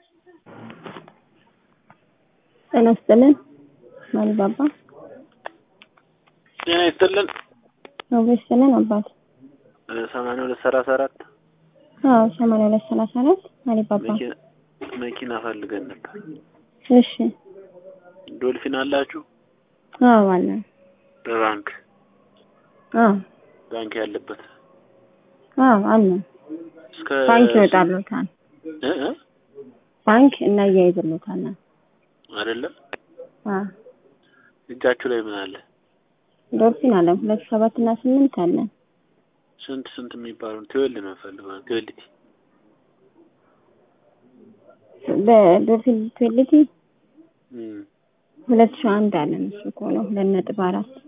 ጤና ይስጥልን ማሪባባ ጤና ይስጥልን አብሮ ይስጥልን አባት ሰማንያ ሁለት ሰላሳ አራት አዎ ሰማንያ ሁለት ሰላሳ አራት ማሪባባ መኪና- መኪና ፈልገን ነበር። እሺ ዶልፊን አላችሁ? አዎ አለ በባንክ አዎ ባንክ ያለበት አዎ አለ እስከ ባንክ ይወጣሉታል እ እ ባንክ እናያይዝሉታል አይደለም አዎ እጃችሁ ላይ ምን አለ? ዶልፊን አለ ሁለት ሰባት እና ስምንት አለ ስንት ስንት የሚባለው ትወልድ ነው ፈልገው ትወልድ በዶልፊን ትዌልቲ እም ሁለት ሺህ አንድ አለን እሱ ከሆነ ሁለት ነጥብ አራት